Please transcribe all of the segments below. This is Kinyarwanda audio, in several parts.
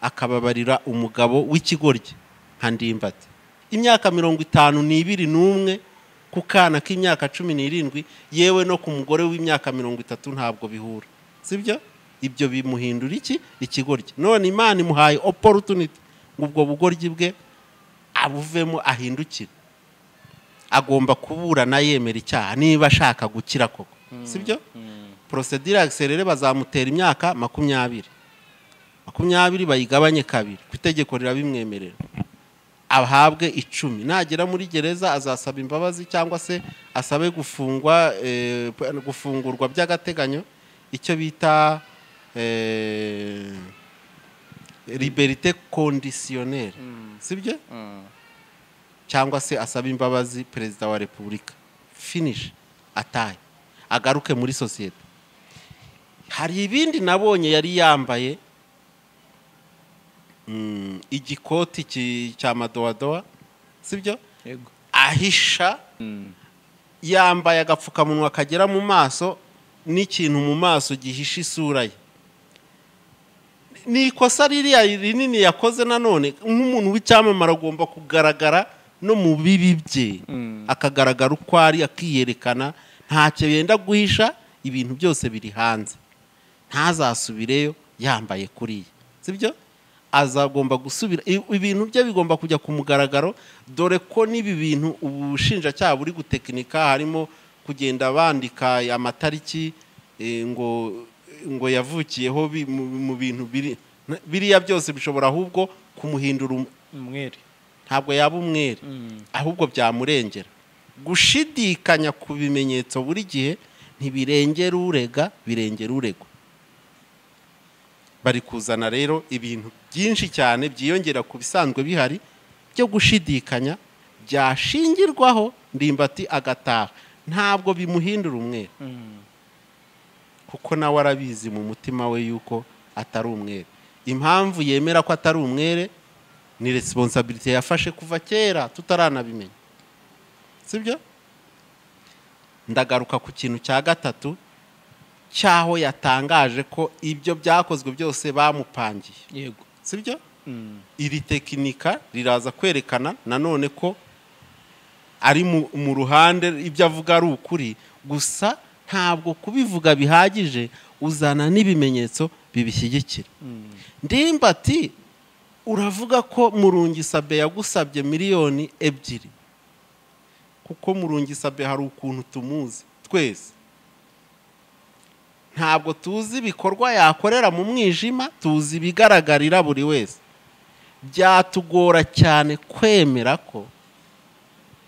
akababarira umugabo w'ikigoryi nka ndimbati imyaka mirongo itanu n'ibiri n'umwe ku kana k'imyaka cumi n'irindwi yewe no ku mugore w'imyaka mirongo itatu ntabwo bihura sibyo ibyo bimuhindura iki ikigoryi none imana imuhaye opportunity ngo ubwo bugoryi bwe abuvemo ahindukire agomba kuburana yemera icyaha niba ashaka gukira koko sibyo porosedire akiserere bazamutera imyaka makumyabiri makumyabiri bayigabanye kabiri ku itegeko rirabimwemerera ahabwe icumi nagera muri gereza azasaba imbabazi cyangwa se asabe gufungwa eh, gufungurwa by'agateganyo icyo bita eh, liberite conditionnelle sibyo cyangwa se asabe imbabazi perezida wa repubulika finish atahe agaruke muri sosiyete hari ibindi nabonye yari yambaye mm, igikoti ki- cya madowadowa sibyo yego ahisha yambaye agapfukamunwa kagera mu maso n'ikintu mu maso gihisha isura ye ni ikosa ririya rinini yakoze nanone nk'umuntu w'icyamamare agomba kugaragara no mu bibi bye akagaragara uko ari akiyerekana ntacyo yenda guhisha ibintu byose biri hanze ntazasubireyo yambaye kuriya sibyo azagomba gusubira i- ibintu bye bigomba kujya ku mugaragaro dore ko n'ibi bintu ubushinjacyaha buri gutekinika harimo kugenda bandika amatariki eh, ngo ngo yavukiyeho bi- mu- mu bintu biri biriya byose bishobora ahubwo kumuhindura um- umwere ntabwo yaba umwere ahubwo byamurengera gushidikanya ku bimenyetso buri gihe ntibirengera urega birengera uregwa bari kuzana rero ibintu byinshi cyane byiyongera ku bisanzwe bihari byo gushidikanya byashingirwaho ndimbati agataha ntabwo bimuhindura umwere kuko nawe arabizi mu mutima we yuko atari umwere impamvu yemera ko atari umwere ni resiponsabiriti yafashe kuva kera tutaranabimenya sibyo ndagaruka ku kintu cya gatatu cy'aho yatangaje ko ibyo byakozwe byose bamupangiye yego sibyo iri tekinika riraza kwerekana nanone ko ari mu- mu ruhande ibyo avuga ari ukuri gusa ntabwo kubivuga bihagije uzana n'ibimenyetso bibishyigikira ndimbati uravuga ko murungisabe yagusabye miliyoni ebyiri kuko murungisabe hari ukuntu tumuzi twese ntabwo tuzi ibikorwa yakorera mu mwijima tuzi ibigaragarira buri wese byatugora cyane kwemera ko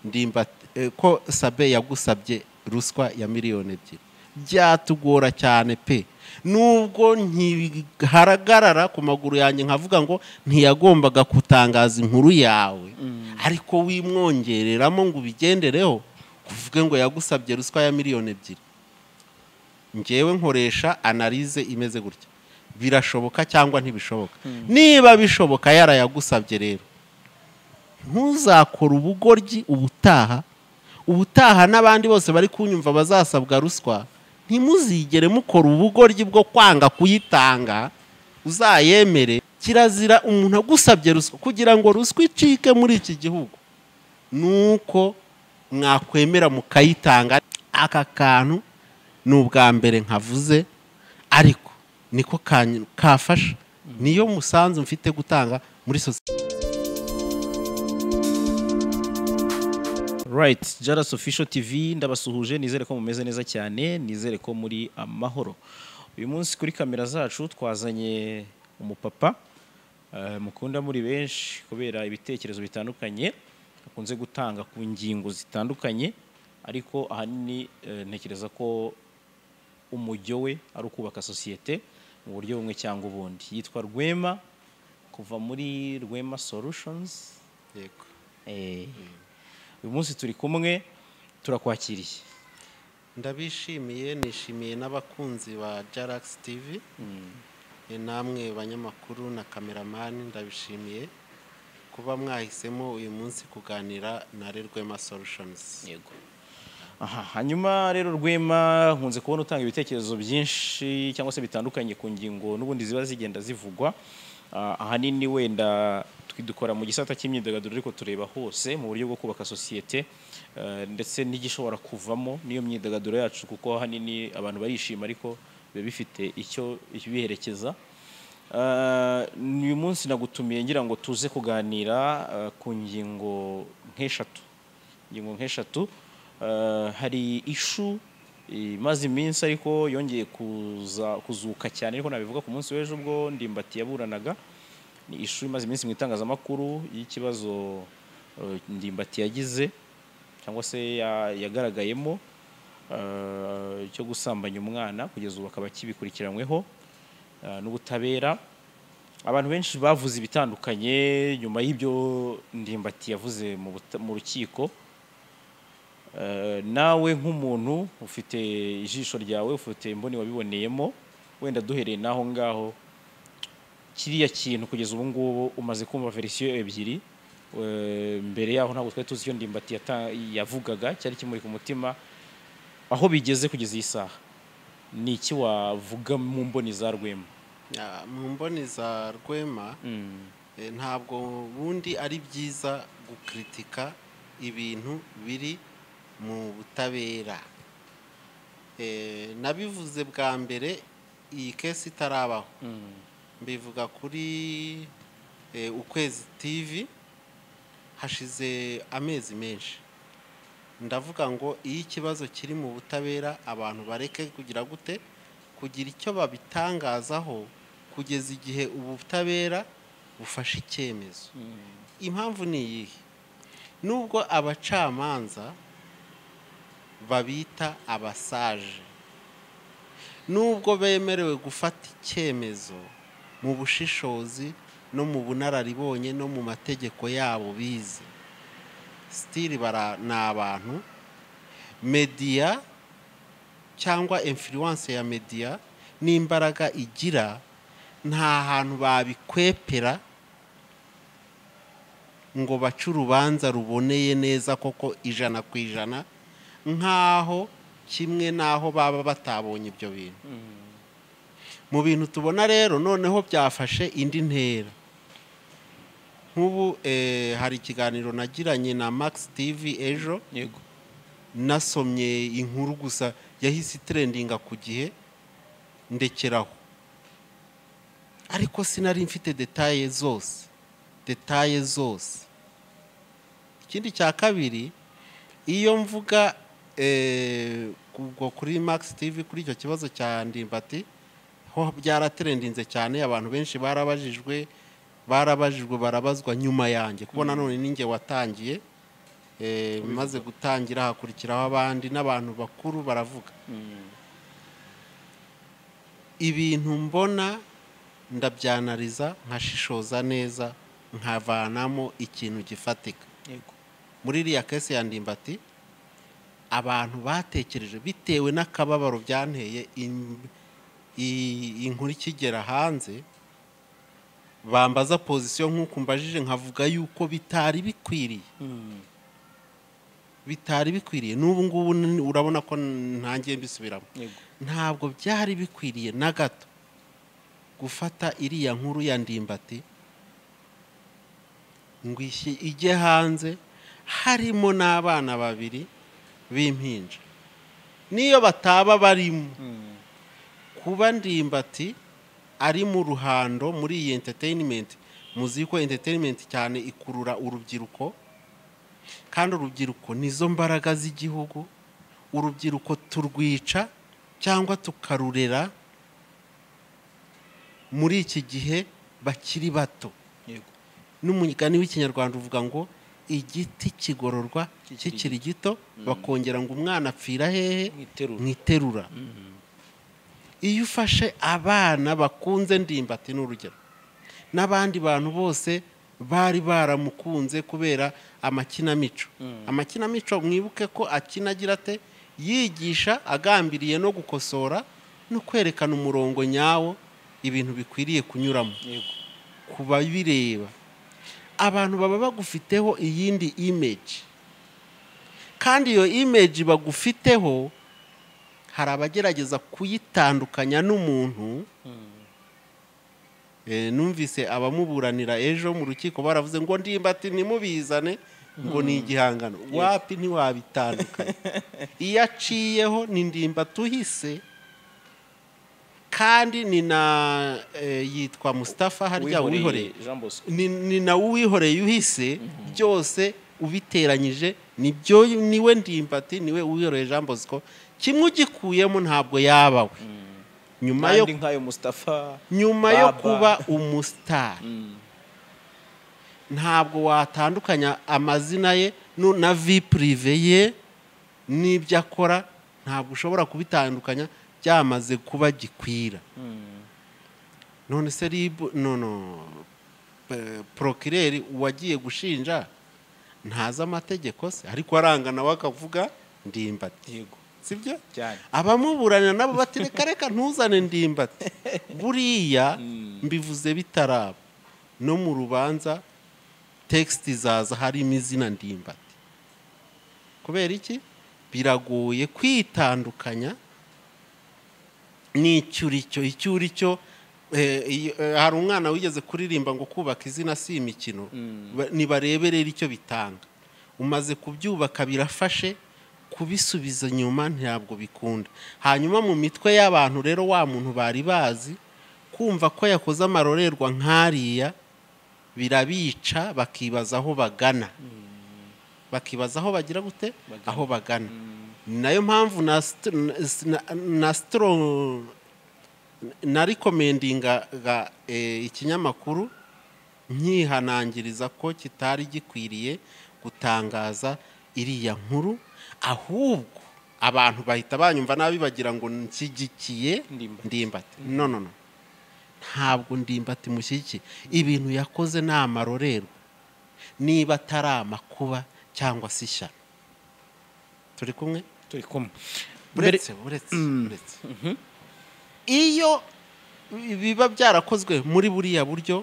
ndimba eh, ko sabe yagusabye ruswa ya miliyoni ebyiri byatugora cyane pe nubwo ntihagarara ku maguru yanjye nkavuga ngo ntiyagombaga kutangaza inkuru yawe ariko wimwongereramo ngo ubigendereho kuvuge ngo yagusabye ruswa ya miliyoni ebyiri ngewe nkoresha analize imeze gutya birashoboka cyangwa ntibishoboka niba bishoboka yarayagusabye rero ntuzakore ubugoryi ubutaha ubutaha n'abandi bose bari kunyumva bazasabwa ruswa ntimuzigere mukora ubugoryi bwo kwanga kuyitanga uzayemere kirazira umuntu agusabye ruswa kugira ngo ruswa icike muri iki gihugu nuko mwakwemera mukayitanga aka kantu ni ubwa mbere nkavuze ariko niko kanyu- kafasha niyo musanzu mfite gutanga muri sosiyete right jaras official tv ndabasuhuje nizere ko mumeze neza cyane nizere ko muri amahoro uyu munsi kuri kamera zacu twazanye umupapa eh, mukunda muri benshi kubera ibitekerezo bitandukanye akunze gutanga ku ngingo zitandukanye ariko ahanini eh, ntekereza ko umujyo we ari ukubaka sosiyete mu buryo bumwe cyangwa ubundi yitwa rwema kuva muri rwema solutions Eh, uyu munsi turi kumwe turakwakiriye ndabishimiye nishimiye n'abakunzi ba jaragisi tivi namwe banyamakuru na kameramani ndabishimiye kuba mwahisemo uyu munsi kuganira na rerwema solushonizi yego aha hanyuma rero rwema nkunze kubona utanga ibitekerezo byinshi cyangwa se bitandukanye ku ngingo n'ubundi ziba zigenda zivugwa Ah, ahanini wenda dukora mu gisata cy'imyidagaduro ariko tureba hose mu buryo bwo kubaka sosiyete eh, ndetse n'igishobora kuvamo n'iyo myidagaduro yacu kuko ahanini abantu barishima ariko biba bifite icyo biherekeza Eh, uyu munsi nagutumiye ngira ngo tuze kuganira eh, ku ngingo nk'eshatu ingingo nk'eshatu eh, hari ishu imaze iminsi ariko yongeye kuza kuzuka cyane ariko nabivuga ku munsi w'ejo ubwo ndimbati yaburanaga ni ishuri imaze iminsi mu itangazamakuru y'ikibazo eh, ndimbati yagize cyangwa se ya- yagaragayemo eh, cyo gusambanya umwana kugeza ubu akaba akibikurikiranyweho eh, n'ubutabera abantu benshi bavuze ibitandukanye nyuma y'ibyo ndimbati yavuze mu buta- mu rukiko Eh, nawe nk'umuntu ufite ijisho ryawe ufite imboni wabiboneyemo wenda duhereye n'aho ngaho kiriya kintu kugeza ubu ngubu umaze kumva verisiyo ebyiri eh, mbere yaho ntabwo twari tuzi icyo ndimbati yata- yavugaga cyari kimuri ku mutima aho bigeze kugeza iyi saha ni iki wavuga mu mboni za rwema Ya, mu mboni za rwema eh, ntabwo ubundi ari byiza gukritika ibintu biri mu butabera Eh, nabivuze bwa mbere iyi kesi itarabaho mbivuga kuri eh, ukwezi tv hashize amezi menshi ndavuga ngo iyo ikibazo kiri mu butabera abantu bareke kugira gute kugira icyo babitangazaho kugeza igihe ubutabera bufashe icyemezo impamvu ni iyihe nubwo abacamanza babita abasaje nubwo bemerewe gufata icyemezo mu bushishozi no mu bunararibonye no mu mategeko yabo bize sitiri bara ni abantu mediya cyangwa influence ya mediya n'imbaraga igira nta hantu babikwepera ngo bace urubanza ruboneye neza koko ijana ku ijana nk'aho kimwe n'aho baba batabonye ibyo bintu mu bintu tubona rero noneho byafashe indi ntera nk'ubu eh, hari ikiganiro nagiranye na max tv ejo yego nasomye inkuru gusa yahise itrendinga ku gihe ndekeraho ariko sinari mfite detaye zose detaye zose ikindi cya kabiri iyo mvuga eh, ubwo kuri max tv kuri icyo kibazo cya ndimbati ho byaratrendinze cyane abantu benshi barabajijwe barabajijwe barabazwa nyuma yanjye kuko nanone ninjye watangiye eh, maze gutangira hakurikiraho abandi n'abantu bakuru baravuga ibintu mbona ndabyanariza nkashishoza neza nkavanamo ikintu gifatika yego muri iriya kesi ya ndimbati abantu batekereje bitewe n'akababaro byanteye im- i- inkuru ikigera hanze bambaza pozisiyo nk'uko mbajije nkavuga yuko bitari bikwiriye bitari bikwiriye n'ubu ngubu ni- urabona ko ntangiye mbisubiramo yego ntabwo byari bikwiriye na gato gufata iriya nkuru ya ndimbati ngo ishyi- ijye hanze harimo n'abana babiri b'impinja n'iyo bataba barimo kuba ndimbati ari mu ruhando muri iyi entertainment muzi ko entertainment cyane ikurura urubyiruko kandi urubyiruko nizo mbaraga z'igihugu urubyiruko turwica cyangwa tukarurera muri iki gihe bakiri bato yego n'umugani w'ikinyarwanda uvuga ngo igiti kigororwa kikiri gito bakongera ngo umwana apfira hehe mwiterura mwiterura iyo ufashe abana bakunze ndimbati ni urugero n'abandi bantu bose bari baramukunze kubera amakinamico amakinamico mwibuke ko akina agira ate yigisha agambiriye no gukosora no kwerekana umurongo nyawo ibintu bikwiriye kunyuramo yego ku babireba abantu baba bagufiteho iyindi imeji kandi iyo imeji bagufiteho hari abagerageza kuyitandukanya n'umuntu Eh, numvise abamuburanira ejo mu rukiko baravuze ngo ndimbati ntimubizane ngo ni igihangano wapi ntiwabitandukanye iyo aciyeho ni ndimbati uhise kandi ni na eh, yitwa mustafa harya Uwihoreye, uwihoreye Jean Bosco. ni, ni nawe uwihoreye uhise byose ubiteranyije nibyo niwe ndimbati niwe uwihoreye jean bosco kimwe ugikuyemo ntabwo yabawe nyuma yo kandi nk'ayo mustafa nyuma yo Baba. kuba umusitari ntabwo watandukanya amazina ye nu- na vi purive ye n'ibyo akora ntabwo ushobora kubitandukanya byamaze kuba gikwira none se ribu nono porokireri uwagiye gushinja ntazi amategeko se ariko aranga nawe akavuga ndimbati yego sibyo cyane abamuburanira nabo bati reka reka ntuzane ndimbati buriya mbivuze bitaraba no mu rubanza tekisiti zaza harimo izina ndimbati kubera iki biragoye kwitandukanya n'icyuricyo icyuricyo eh, iyo- eh, hari umwana wigeze kuririmba ngo kubaka izina si imikino Ba- nibarebe rero icyo bitanga umaze kubyubaka birafashe kubisubiza inyuma ntabwo bikunda hanyuma mu mitwe y'abantu rero wa muntu bari bazi kumva ko yakoze amarorerwa nk'ariya birabica bakibaza aho bagana bakibaza aho bagira gute aho bagana ni nayo mpamvu na st- na- na sitoro narikomendingaga ikinyamakuru nyihanangiriza ko kitari gikwiriye gutangaza iriya nkuru ahubwo abantu bahita banyumva nabi bagira ngo nshyigikiye Ndimbati. ndimbati no no no ntabwo ndimbati mushyigikiye ibintu yakoze ni amarorerwa niba atari amakuba cyangwa se ishyano turi kumwe turi kumwe Mbere- uretse uretse uretse iyo biba byarakozwe muri buriya buryo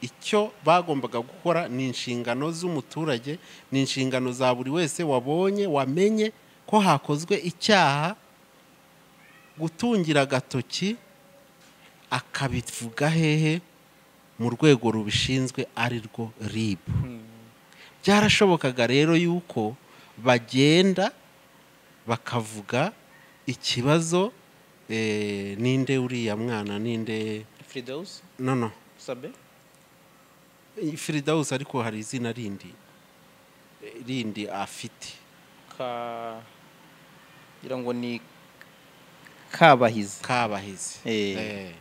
icyo bagombaga gukora ni inshingano z'umuturage ni inshingano za buri wese wabonye wamenye ko hakozwe icyaha gutungira agatoki akabivuga hehe mu rwego rubishinzwe ari rwo ribu byarashobokaga rero yuko bagenda bakavuga ikibazo eh, ninde uriya mwana ninde fridaus no no sabe firidawusi ariko hari izina rindi eh, rindi afite ka ngira ngo ni kabahizi kabahizi Eh. Eh.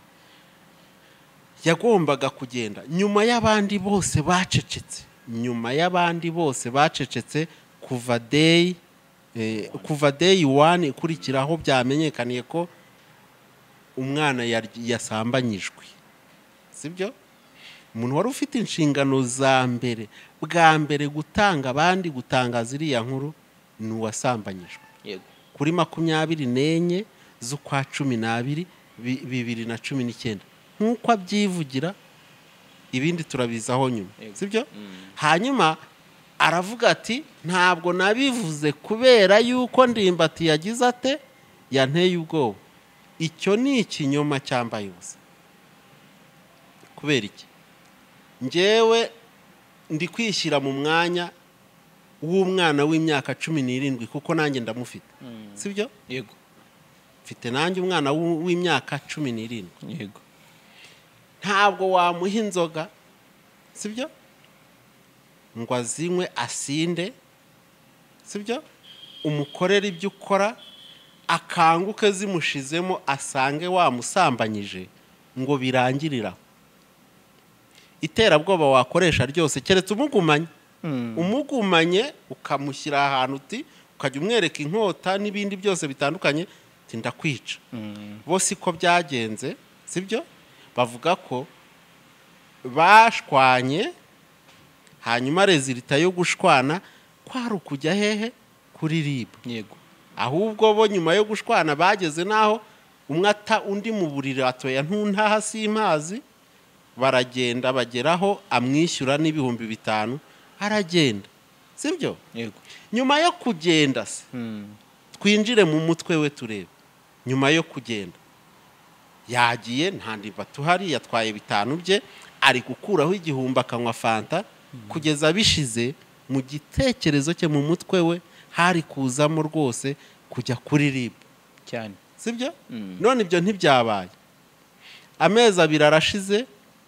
yagombaga kugenda nyuma y'abandi bose bacecetse nyuma y'abandi bose bacecetse kuva day eh, kuva day one ikurikiraho byamenyekaniye ko umwana yar- yasambanyijwe sibyo umuntu wari ufite inshingano za mbere bwa mbere gutanga abandi gutangaza iriya nkuru ni uwasambanyijwe yego kuri makumyabiri n'enye z'ukwa cumi n'abiri bi- bibiri na cumi n'icyenda nk'uko abyivugira ibindi turabizaho nyuma Yego. sibyo hanyuma aravuga ati ntabwo nabivuze kubera yuko ndimbati yagize ate yanteye ubwoba icyo ni ikinyoma cyambaye ubusa kubera iki njyewe ndi kwishyira mu mwanya w'umwana w'imyaka cumi n'irindwi kuko nanjye ndamufite sibyo yego mfite nanjye umwana w'u- w'imyaka cumi n'irindwi yego ntabwo wamuha inzoga sibyo ngo azinywe asinde sibyo umukorere ibyo ukora akanguke zimushizemo asange wamusambanyije ngo birangirira aho. iterabwoba wakoresha ryose keretse umugumanye umugumanye ukamushyira ahantu uti ukajya umwereka inkota n'ibindi byose bitandukanye uti ndakwica bo siko byagenze sibyo bavuga ko bashwanye hanyuma rezilita yo gushwana kwari ukujya hehe kuri ribu yego ahubwo bo nyuma yo gushwana bageze n'aho umwe ata undi mu buriri atoya ntuntaha simpazi baragenda bageraho amwishyura n'ibihumbi bitanu aragenda sibyo yego nyuma yo kugenda se twinjire mu mutwe we turebe nyuma yo kugenda yagiye nta ndimbati uhari yatwaye bitanu bye ari gukuraho igihumbi akanywa fanta kugeza bishize mu gitekerezo cye mu mutwe we hari kuzamo rwose kujya kuri rib cyane sibyo none ibyo ntibyabaye amezi abiri arashize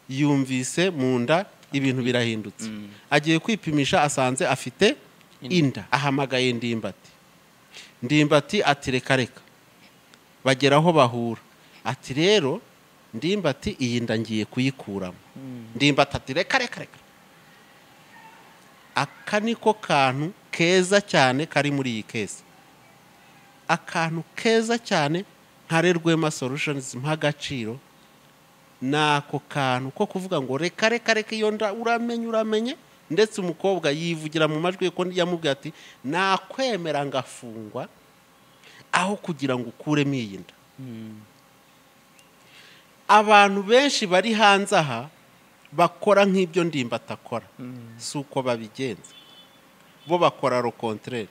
yumvise mu nda ibintu birahindutse agiye kwipimisha asanze afite inda ahamagaye ndimbati ndimbati ati reka reka bagera aho bahura ati rero ndimbati iyi nda ngiye kuyikuramo ndimbati ati reka reka reka aka niko kantu keza cyane kari muri iyi kesi akantu keza cyane nkare rwema solutions mpa agaciro ni ako kantu ko kuvuga ngo reka reka reka iyo nda uramenye uramenye ndetse umukobwa yivugira mu majwi ye ko yamubwiye ati nakwemera ngafungwa aho kugira ngo ukuremo iyi nda abantu benshi bari hanze aha bakora nk'ibyo ndimba atakora si uko babigenza bo bakora rokontereri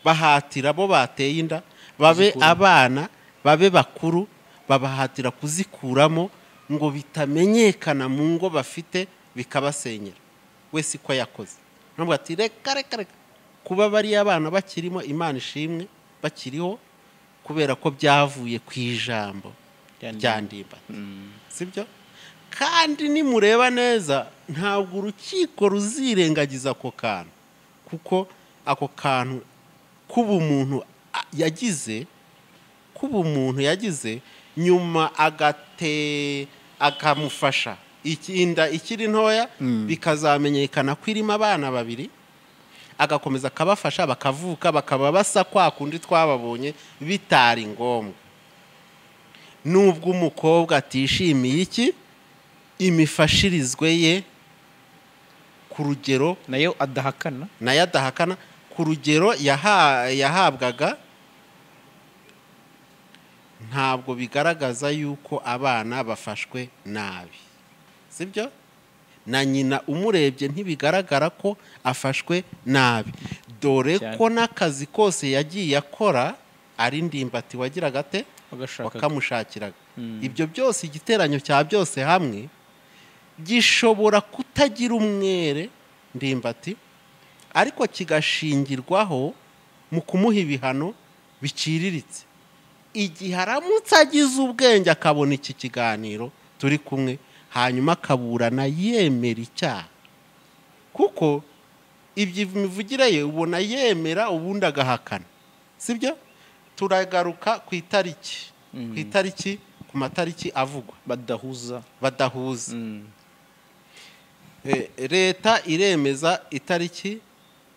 bahatira bo bateye inda babe Kuzikuramo. abana babe bakuru babahatira kuzikuramo ngo bitamenyekana mu ngo bafite bikabasenyera we siko yakoze ntabwo ati reka reka reka kuba bariya abana bakirimo imana ishimwe bakiriho kubera ko byavuye ku ijambo rya ndimba sibyo kandi nimureba neza ntabwo urukiko ruzirengagiza ako kantu kuko ako kantu kuba umuntu a- yagize kuba umuntu yagize nyuma agate akamufasha iki- inda ikiri ntoya bikazamenyekana ko irimo abana babiri agakomeza akabafasha bakavuka bakaba basa kwa kundi twababonye bitari ngombwa nubwo umukobwa atishimiye iki imifashirizwe ye ku rugero nayo adahakana nayo adahakana ku rugero yaha- yahabwaga ntabwo bigaragaza yuko abana bafashwe nabi sibyo na nyina umurebye ntibigaragara ko afashwe nabi dore Cyane. ko n'akazi kose yagiye akora ari ndimbati wagiraga ate bagashaka wakamushakiraga Mm. ibyo byose igiteranyo cya byose hamwe gishobora kutagira umwere ndimbati ariko kigashingirwaho mu kumuha ibihano biciriritse igihe aramutse agize ubwenge akabona iki kiganiro turi kumwe hanyuma akaburana yemera icyaha kuko ibyo imivugire ye ubona yemera ubundi agahakana sibyo turagaruka ku itariki ku itariki ku matariki avugwa badahuza badahuza Eh, leta iremeza itariki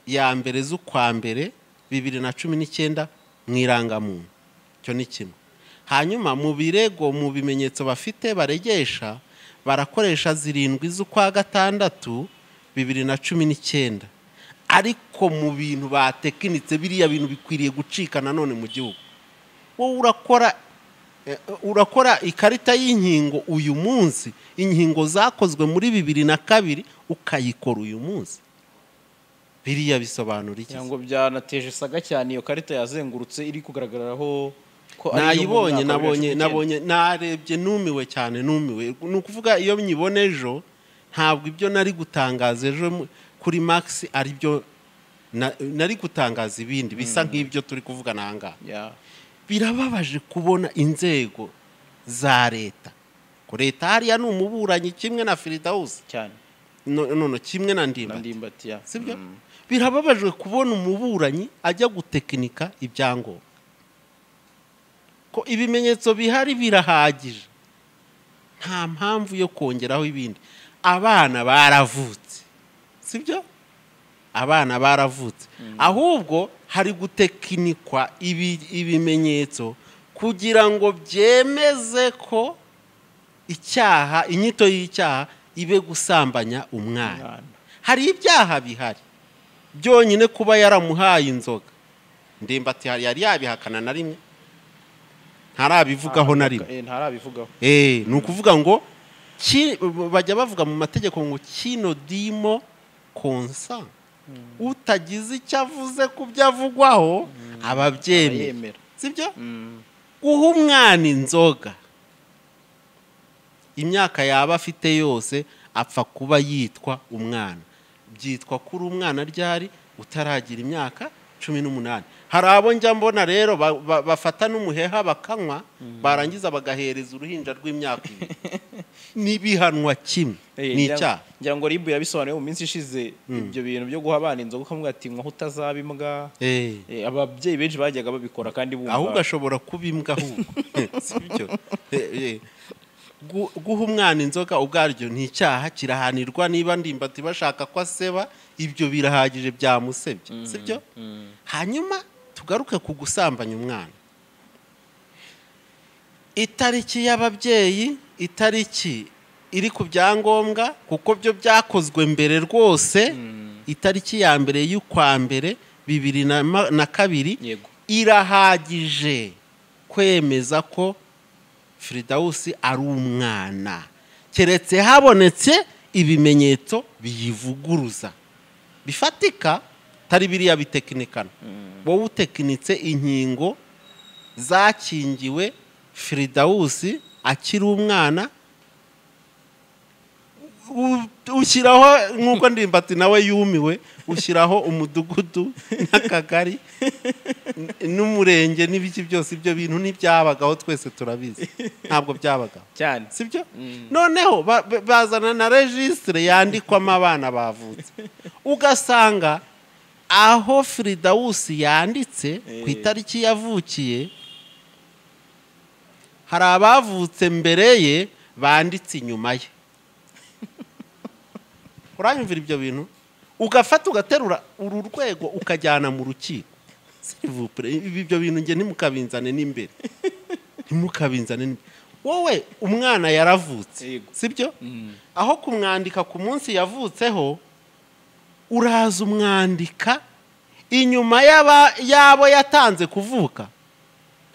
ya mbere z'ukwa mbere bibiri na cumi n'icyenda mu irangamuntu icyo ni kimwe hanyuma mu birego mu bimenyetso bafite baregesha barakoresha zirindwi z'ukwa gatandatu bibiri na cumi n'icyenda ariko mu bintu batekinitse biriya bintu bikwiriye gucika nanone mu gihugu wowe urakora eh, urakora ikarita y'inkingo uyu munsi inkingo zakozwe muri bibiri na kabiri ukayikora uyu munsi biriya bisobanura iki cyangwa byanateje isaga cyane iyo karita yazengurutse iri kugaragaraho ko ari iyo mu nayibonye mwaka wa nabonye bibiri na cumi n'icyenda. nabonye narebye numiwe cyane numiwe ni ukuvuga iyo nyibona ejo ntabwo ibyo nari gutangaza ejo mu- kuri max ari byo na- nari gutangaza ibindi bisa nk'ibyo turi kuvugana aha ngaha Ya. birababaje kubona inzego za leta ko leta hariya ni umuburanyi kimwe na firidawusi cyane no- nono kimwe na ndimba nandimbati ya sibyo Mm. birababajwe kubona umuburanyi ajya gutekinika ibyangombwa ko ibimenyetso bihari birahagije nta mpamvu yo kongeraho ibindi abana baravutse sibyo abana baravutse ahubwo hari gutekinikwa ibi- ibimenyetso kugira ngo byemeze ko icyaha inyito y'icyaha ibe gusambanya umwana Umwana. hari ibyaha bihari byonyine kuba yaramuhaye inzoga ndimbati hari yari yabihakana na rimwe ntarabivugaho na rimwe Eh, ntarabivugaho Eh, ni ukuvuga ngo ki- bajya bavuga mu mategeko ngo kino dimo konsa utagize icyo avuze ku byo avugwaho ababyemera arayemera sibyo Mm. guha umwana inzoga imyaka yaba afite yose apfa kuba yitwa umwana byitwa kuri umwana ryari utaragira imyaka cumi n'umunani hari abo njya mbona rero ba- ba- bafata n'umuheha bakanywa barangiza bagahereza uruhinja rw'imyaka ibiri n'ibihanwa kimwe Eh, ni ngira- icyaha ngira ngo ribu yabisobanuye mu minsi ishize ibyo bintu byo guha abana inzoga ukamubwira ati nkaho utazaba imbwa Eh. Eh, ababyeyi benshi bajyaga babikora kandi bumva ahubwo ashobora kuba imbwa ahubwo si byo Eh, eh. Gu- guha umwana inzoga ubwaryo ni icyaha kirahanirwa niba ndimbati bashaka ko aseba ibyo birahagije byamusebye si byo hanyuma tugaruke ku gusambanya umwana itariki y'ababyeyi itariki iri ku byangombwa kuko byo byakozwe mbere rwose itariki ya mbere y'ukwa mbere bibiri na ma- na kabiri yego irahagije kwemeza ko firidawusi ari umwana keretse habonetse ibimenyetso biyivuguruza bifatika tari biriya bitekinikana wowe utekinitse inkingo zakingiwe firidawusi akiri umwana u- ushyiraho nk'uko ndimbati nawe yumiwe ushyiraho umudugudu n'akagari n- n'umurenge n'ibiki byose ibyo bintu ntibyabagaho twese turabizi ntabwo byabagaho cyane si byo noneho ba- ba- bazana na regisitire yandikwamo abana bavutse ugasanga aho firidawusi yanditse ku Eh. itariki yavukiye hari abavutse mbere ye banditse inyuma ye uranyumvira ibyo bintu ugafata ugaterura uru rwego ukajyana mu rukiko S'il vous plaît, ibi- ibyo bintu nge ntimukabinzane n'imbere ntimukabinzane n'imbere wowe umwana yaravutse Yego. sibyo aho kumwandika ku munsi yavutseho uraza umwandika inyuma y'aba- y'abo yatanze kuvuka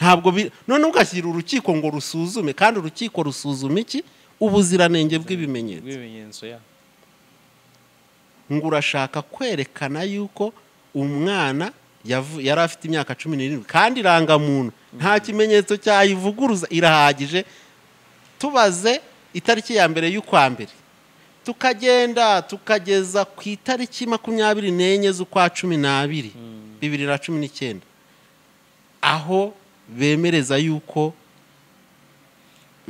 ntabwo bi- none ugashyira urukiko ngo rusuzume kandi urukiko rusuzuma iki ubuziranenge bw'ibimenyetso rw'ibimenyetso ya ngo urashaka kwerekana yuko umwana yavu- yari afite imyaka cumi n'irindwi kandi irangamuntu nta kimenyetso cyayivuguruza irahagije tubaze itariki ya mbere y'ukwa mbere tukagenda tukageza ku itariki makumyabiri n'enye z'ukwa cumi n'abiri bibiri na cumi n'icyenda aho bemereza yuko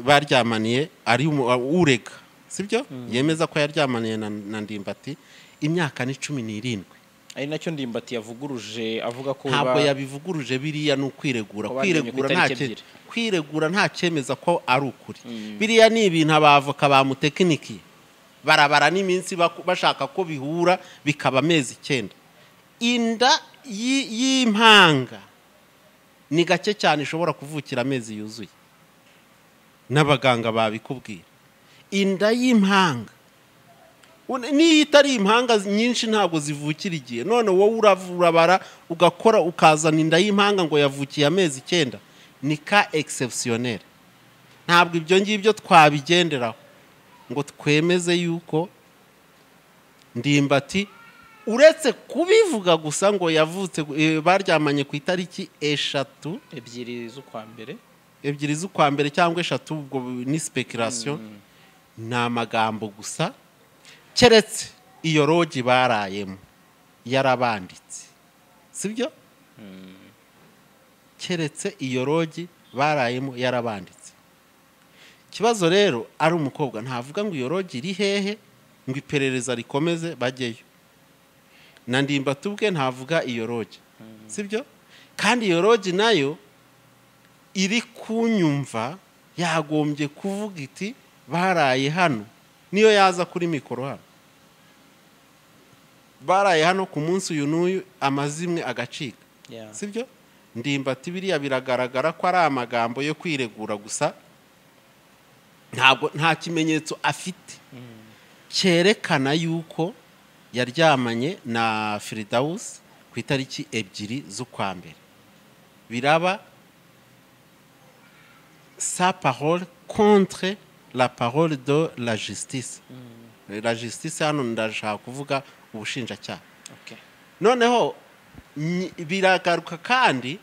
baryamaniye ari umu- urega sibyo yemeza ko yaryamaniye na, na ndimbati imyaka ni cumi n'irindwi ari nacyo ndimbati yavuguruje avuga ko ntabwo ba- yabivuguruje biriya ni ukwiregura ko bamenye ku kwiregura nta itariki cye- ebyiri. kwiregura nta cyemeza ko ari ukuri biriya ni ibintu abavoka bamutekinikiye barabara n'iminsi baku- bashaka ko bihura bikaba amezi icyenda inda y'i- y'impanga ni gake cyane ishobora kuvukira amezi yuzuye n'abaganga babikubwira inda y'impanga Une- n'iyo itari impanga nyinshi ntabwo zivukira igihe none wowe uravurabara ugakora ukazana inda y'impanga ngo yavukiye amezi icyenda ni ka egisepusiyoneri ntabwo ibyo ngibyo twabigenderaho ngo twemeze yuko ndimbati uretse kubivuga gusa ngo yavutse eh, baryamanye ku itariki eshatu ebyiri z'ukwa mbere ebyiri z'ukwa mbere cyangwa eshatu ubwo ni speculation ni amagambo gusa keretse iyo rogi barayemo yarabanditse sibyo keretse iyo rogi barayemo yarabanditse ikibazo rero ari umukobwa ntavuga ngo iyo rogi iri hehe ngo iperereza rikomeze bajyeyo na ndimbati ubwe ntavuga iyo rogi sibyo kandi iyo rogi nayo iri kunyumva yagombye kuvuga iti baraye hano niyo yaza kuri mikoro hano baraye hano ku munsi uyu n'uyu amazimwe agacika Ya. si byo ndimbati biriya biragaragara ko ari amagambo yo kwiregura gusa ntabwo nta kimenyetso afite cyerekana yuko yaryamanye na firidawusi ku itariki ebyiri z'ukwa mbere biraba sa parole contre la parole de la justice la justice hano ndashaka kuvuga ubushinjacyaha Okay. noneho nyi- biragaruka kandi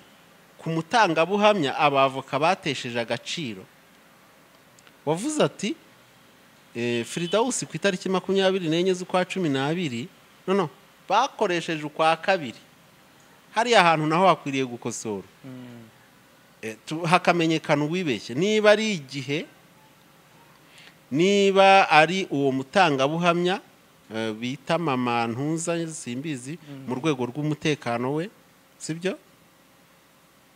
ku mutangabuhamya abavoka batesheje agaciro wavuze ati eh, firidawusi ku itariki makumyabiri n'enye z'ukwa cumi n'abiri nono bakoresheje ukwa kabiri hariya hantu naho hakwiriye gukosora Eh, tu- hakamenyekana uwibeshye niba ari igihe niba ari uwo mutangabuhamya eh, bita mama ntuza simbizi mu rwego rw'umutekano we sibyo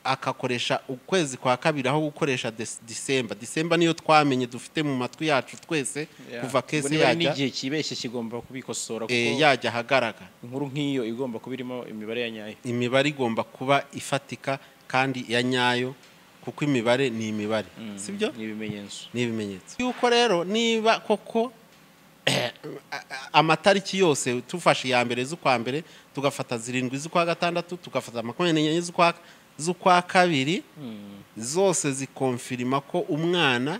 akakoresha ukwezi kwa kabiri aho gukoresha Des- disemba disemba niyo twamenye dufite mu matwi yacu twese kuva kese yajya n'igihe kibeshye kigomba kubikosora kuko eh, yajya ahagaragara inkuru nk'iyo igomba kuba irimo imibare ya nyayo imibare igomba kuba ifatika kandi ya nyayo kuko imibare ni imibare sibyo ni ibimenyetso ni ibimenyetso yuko rero niba koko amatariki yose tufashe iya mbere z'ukwa mbere tugafata zirindwi z'ukwa gatandatu tugafata makumyabiri n'enye z'ukwa- z'ukwa kabiri zose zikonfirima ko umwana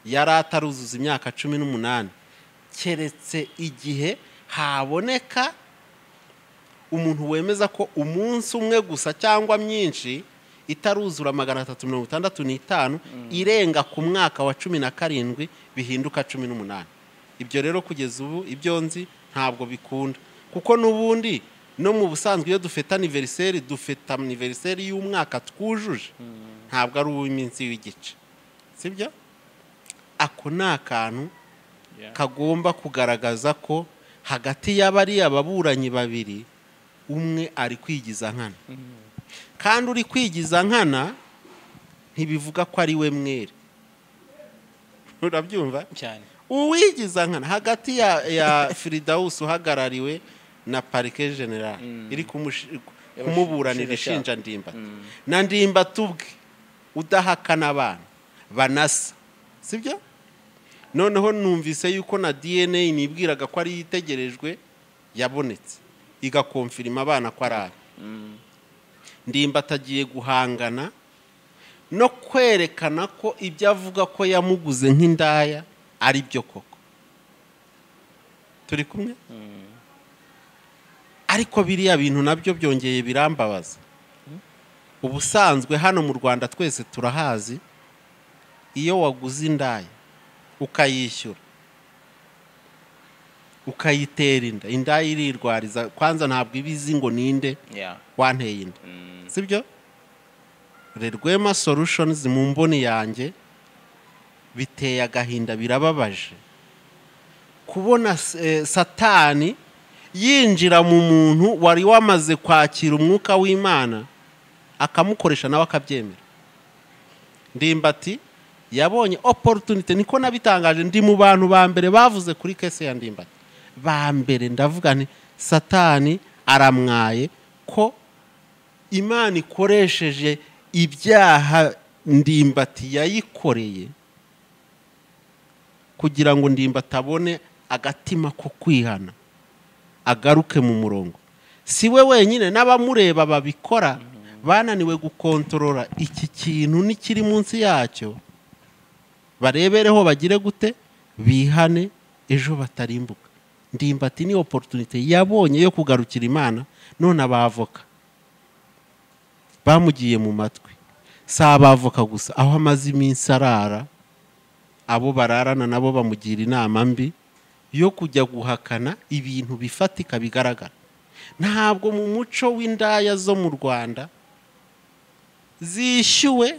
yari ataruzuza imyaka cumi n'umunani keretse igihe haboneka umuntu wemeza ko umunsi umwe gusa cyangwa myinshi itaruzura magana atatu mirongo itandatu n'itanu irenga ku mwaka wa cumi na karindwi bihinduka cumi n'umunani ibyo rero kugeza ubu ibyo nzi ntabwo bikunda kuko n'ubundi no mu busanzwe iyo dufite aniveriseri dufite aniveriseri y'umwaka twujuje ntabwo ari uw'iminsi w'igice sibyo ako ni akantu kagomba kugaragaza ko hagati y'abariya baburanyi babiri umwe ari kwigiza nkana kandi uri kwigiza nkana ntibivuga ko ari we mwere urabyumva cyane uwigiza nkana hagati ya, ya firidawusi uhagarariwe na parike general iri kumushi- kumuburanira ishinja ndimbati na ndimbati ubwe udahakana abana banasa sibyo noneho numvise yuko na dna nibwiraga ko ari itegerejwe yabonetse igakomfirima abana ko ari abe ndimbati agiye guhangana no kwerekana ko ibyo avuga ko yamuguze nk'indaya ari byo koko turi kumwe ariko biriya bintu nabyo byongeye birambabaza ubusanzwe hano mu rwanda twese turahazi iyo waguze indaya ukayishyura ukayitera inda indaya irirwariza kwanza ntabwo iba izi ngo ninde ya wanteye inda sibyo rwema solutions mu mboni yanjye biteye agahinda birababaje kubona eh, satani yinjira mu muntu wari wamaze kwakira umwuka w'imana akamukoresha nawe akabyemera ndimbati yabonye opportunity niko nabitangaje ndi mu bantu ba mbere bavuze kuri kese ya ndimbati ba mbere ndavuga nti satani aramwaye ko imana ikoresheje ibyaha ndimbati yayikoreye kugira ngo ndimbati abone agatima ko kwihana agaruke mu murongo si we wenyine n'abamureba babikora bananiwe gukontorora iki kintu n'ikiri munsi yacyo barebereho bagire gute bihane ejo batarimbuka ndimbati ni oporutunite yabonye yo kugarukira imana none abavoka bamugiye mu matwi si abavoka gusa aho amaze iminsi arara abo bararana nabo bamugira inama mbi yo kujya guhakana ibintu bifatika bigaragara ntabwo mu muco w'indaya zo mu rwanda zishyuwe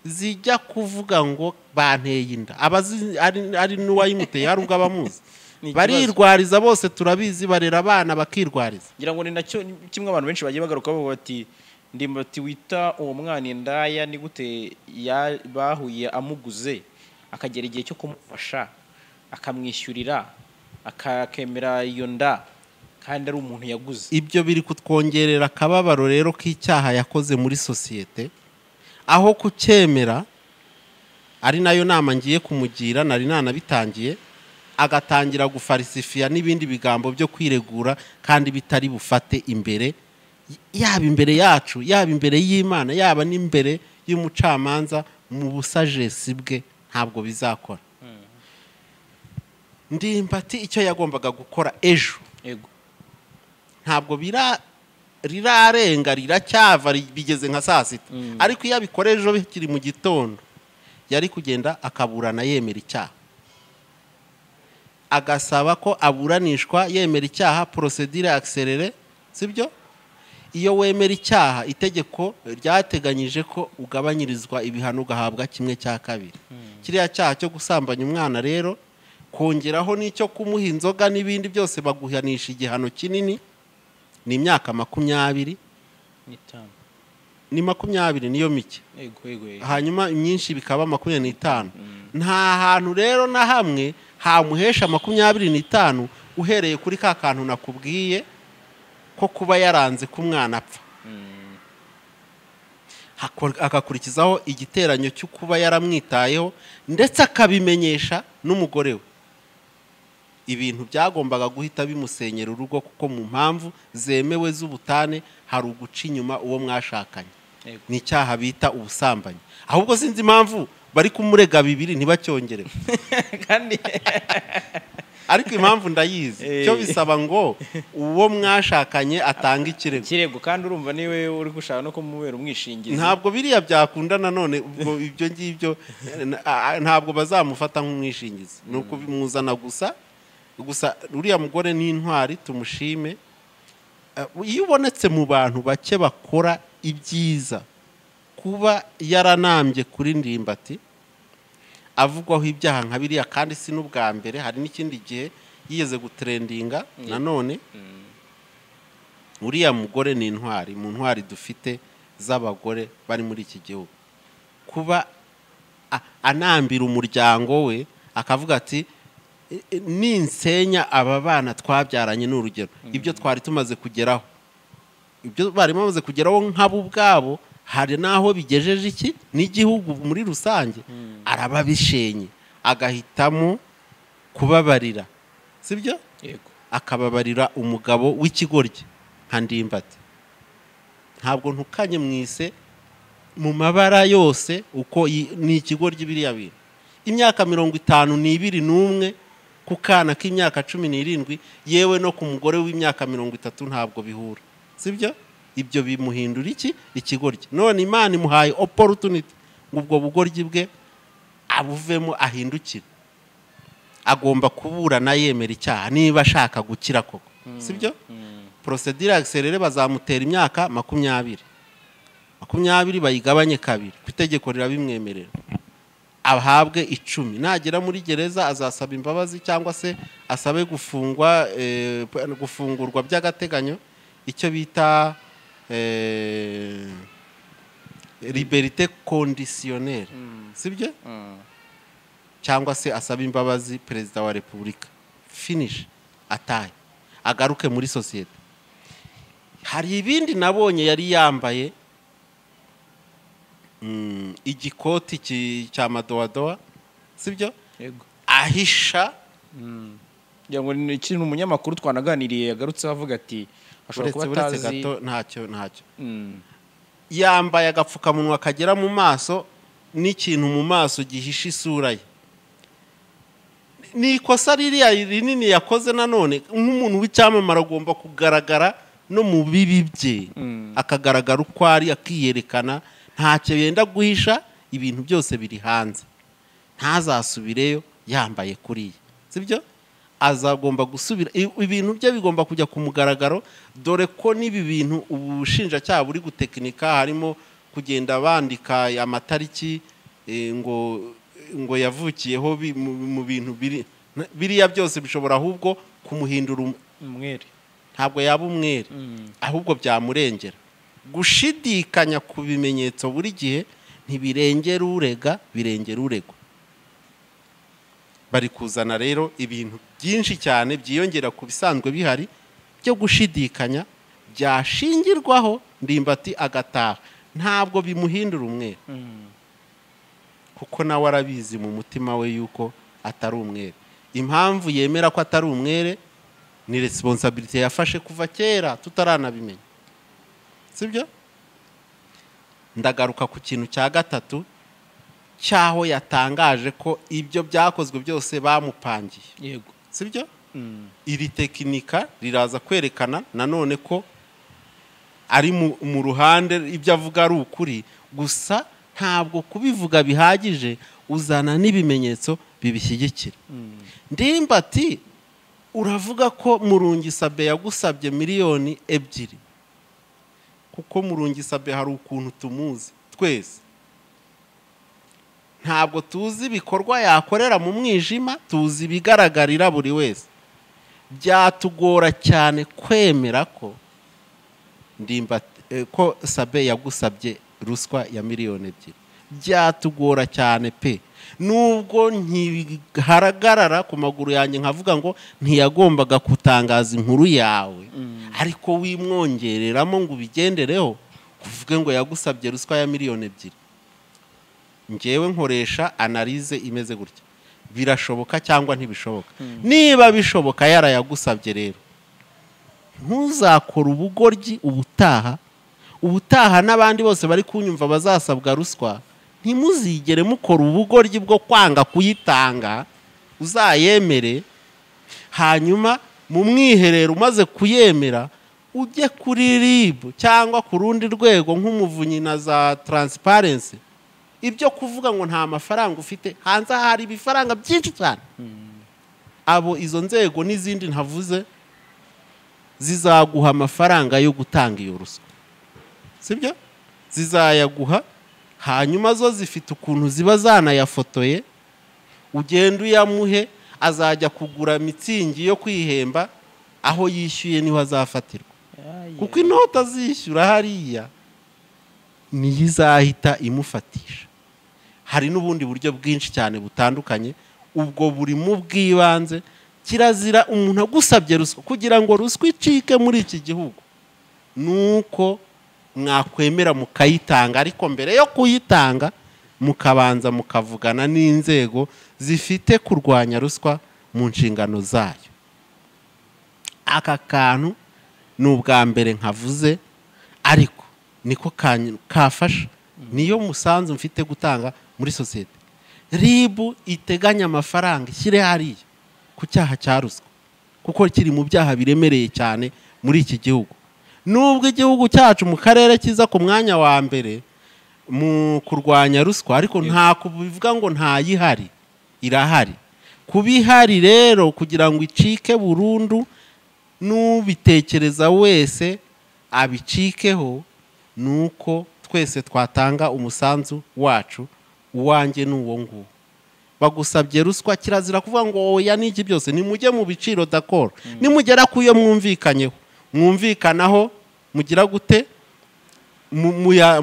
zijya kuvuga ngo banteye inda abazi ari- ari n'uwayimuteye hari ubwo abamuzi Ni ikibazo. barirwariza bose turabizi barera abana bakirwariza ngira ngo ni nacyo ni kimwe abantu benshi bagiye bagaruka bavuga bati ndimbati wita uwo mwana indaya ni gute ya- bahuye amuguze akagera igihe cyo kumufasha akamwishyurira aka- akemera iyo nda kandi ari umuntu yaguze ibyo biri kutwongerera akababaro rero k'icyaha yakoze muri sosiyete aho kucyemera ari nayo nama ngiye kumugira nari nanabitangiye agatangira gufarisifiya n'ibindi bigambo byo kwiregura kandi bitari bufate imbere yaba imbere yacu yaba imbere y'imana yaba n'imbere y'umucamanza mu busajesi bwe ntabwo bizakora ndimbati icyo yagombaga gukora ejo yego ntabwo bira rirarenga riracyava ri- bigeze nka saa sita ariko iyo abikora ejo bikiri mu gitondo yari kugenda akaburana yemera icyaha agasaba ko aburanishwa yemera icyaha porosedire akiserere sibyo iyo wemera icyaha itegeko ryateganyije ko ugabanyirizwa ibihano ugahabwa kimwe cya kabiri kiriya cyaha cyo gusambanya umwana rero kongeraho n'icyo kumuha inzoga n'ibindi byose baguhanisha igihano kinini ni imyaka makumyabiri n'itanu ni makumyabiri niyo mike yego yego yego hanyuma imyinshi bikaba makumyabiri n'itanu nta hantu rero na hamwe hamuhesha makumyabiri n'itanu uhereye kuri ka kantu nakubwiye ko kuba yaranze ko umwana apfa Hakor- agakurikizaho igiteranyo cyo kuba yaramwitayeho ndetse akabimenyesha n'umugore we ibintu byagombaga guhita bimusenyera urugo kuko mu mpamvu zemewe z'ubutane hari uguca inyuma uwo mwashakanye yego ni icyaha bita ubusambanyi ahubwo sinzi impamvu bari kumurega bibiri ntibacyongerewe kandi ariko impamvu ndayizi cyo bisaba ngo uwo mwashakanye atange ikirego ikirego kandi urumva niwe uri gushaka no kumubera umwishingizi ntabwo biriya byakunda nanone ubwo ibyo ngibyo eh, na- a- ntabwo bazamufata nk'umwishingizi ni ukubimuzana gusa gusa uriya mugore ni intwari tumushime Eh, iyo ubonetse mu bantu bake bakora ibyiza kuba yaranambye kuri ndimbati avugwaho ibyaha nka biriya kandi si n'ubwa mbere hari n'ikindi gihe yigeze guterendinga nanone uriya mugore ni intwari mu ntwari dufite z'abagore bari muri iki gihugu kuba a- anambira umuryango we akavuga ati "E- e, ninsenya aba bana twabyaranye ni urugero ibyo twari tumaze kugeraho ibyo bari bamaze kugeraho nk'abo ubwabo hari n'aho bigejeje iki n'igihugu muri rusange arababishenye agahitamo kubabarira sibyo yego akababarira umugabo w'ikigoryi nka ndimbati ntabwo ntukanye mwise mu mabara yose uko yi- ni ikigoryi biriya bintu imyaka mirongo itanu n'ibiri n'umwe ku kana k'imyaka cumi n'irindwi yewe no ku mugore w'imyaka mirongo itatu ntabwo bihura sibyo ibyo bimuhindura iki ikigoryi none imana imuhaye opportunity ngo ubwo bugoryi bwe abuvemo ahindukire agomba kuburana yemera icyaha niba ashaka gukira koko sibyo porosedire akiserere bazamutera imyaka makumyabiri makumyabiri bayigabanye kabiri ku itegeko rirabimwemerera ahabwe icumi nagera muri gereza azasaba imbabazi cyangwa se asabe gufungwa eh, gufungurwa by'agateganyo icyo bita eh, liberite conditionnelle sibyo Mm. cyangwa se asaba imbabazi perezida wa repubulika finish atahe agaruke muri sosiyete hari ibindi nabonye yari yambaye mm, igikoti ki- cya madowadowa sibyo yego ahisha ngira ngo ni ikintu umunyamakuru twanaganiriye yagarutseho avuga ati ashobora uretse kuba uretse atazi gato ntacyo ntacyo Mm. yambaye agapfukamunwa kagera mu maso n'ikintu mu maso gihisha isura ye ni ikosa ririya rinini yakoze nanone nk'umuntu w'icyamamare agomba kugaragara no mu bibi bye akagaragara uko ari akiyerekana ntacyo yenda guhisha ibintu byose biri hanze ntazasubireyo yambaye kuriya sibyo azagomba gusubira i- ibintu bye bigomba kujya ku mugaragaro dore ko n'ibi bintu ubushinjacyaha buri gutekinika harimo kugenda bandika amatariki eh, ngo ngo yavukiyeho bi- mu mu bintu biri biriya byose bishobora ahubwo kumuhindura um- umwere ntabwo yaba umwere ahubwo byamurengera gushidikanya ku bimenyetso buri gihe ntibirengera urega birengera uregwa bari kuzana rero ibintu byinshi cyane byiyongera ku bisanzwe bihari byo gushidikanya byashingirwaho ndimbati agataha ntabwo bimuhindura umwere kuko nawe arabizi mu mutima we yuko atari umwere impamvu yemera ko atari umwere ni resiponsabiriti yafashe kuva kera tutaranabimenya sibyo ndagaruka ku kintu cya gatatu cy'aho yatangaje ko ibyo byakozwe byose bamupangiye yego sibyo Mm. iri tekinika riraza kwerekana nanone ko ari mu- mu ruhande ibyo avuga ari ukuri gusa ntabwo kubivuga bihagije uzana n'ibimenyetso bibishyigikira ndimbati uravuga ko murungisabe yagusabye miliyoni ebyiri kuko murungisabe hari ukuntu tumuzi twese ntabwo tuzi ibikorwa yakorera mu mwijima tuzi ibigaragarira buri wese byatugora cyane kwemera ko ndimbati eh, ko sabe yagusabye ruswa ya miliyoni ebyiri byatugora cyane pe nubwo ntihagarara ku maguru yanjye nkavuga ngo ntiyagombaga kutangaza inkuru yawe ariko wimwongereramo ngo ubigendereho kuvuge ngo yagusabye ruswa ya miliyoni ebyiri ngewe nkoresha analize imeze gutya birashoboka cyangwa ntibishoboka niba bishoboka yarayagusabye rero ntuzakore ubugoryi ubutaha ubutaha n'abandi bose bari kunyumva bazasabwa ruswa ntimuzigere mukora ubugoryi bwo kwanga kuyitanga uzayemere hanyuma mu mwiherero umaze kuyemera ujye kuri rib cyangwa ku rundi rwego nk'umuvunyi na za taransiparensi ibyo kuvuga ngo nta mafaranga ufite hanze aha hari ibifaranga byinshi cyane abo izo nzego n'izindi ntavuze zizaguha amafaranga yo gutanga iyo ruswa sibyo zizayaguha hanyuma zo zifite ukuntu ziba zanayafotoye ugenda uyamuhe azajya kugura mitsingi yo kwihemba aho yishyuye niho azafatirwa kuko inoti azishyura hariya niyo izahita imufatisha hari n'ubundi buryo bwinshi cyane butandukanye ubwo buri mu bw'ibanze kirazira umuntu agusabye ruswa kugira ngo ruswa icike muri iki gihugu ni uko mwakwemera mukayitanga ariko mbere yo kuyitanga mukabanza mukavugana n'inzego zifite kurwanya ruswa mu nshingano zayo aka kantu ni ubwa mbere nkavuze ariko niko kafasha niyo musanzu mfite gutanga muri sosiyete ribu iteganya amafaranga ishyire hariya ku cyaha cya ruswa kuko kiri mu byaha biremereye cyane muri iki gihugu nubwo igihugu cyacu mu karere kiza ku mwanya wa mbere mu kurwanya ruswa ariko nta kubivuga ngo ntayihari irahari kuba ihari rero kugira ngo icike burundu n'ubitekereza wese abicikeho ni uko twese twatanga umusanzu wacu uwanjye ni uwo nguwo bagusabye ruswa kirazira kuvuga ngo oya n'iki byose nimujye mu biciro dakoro nimugera ku yo mwumvikanyeho mwumvikanaho mugira gute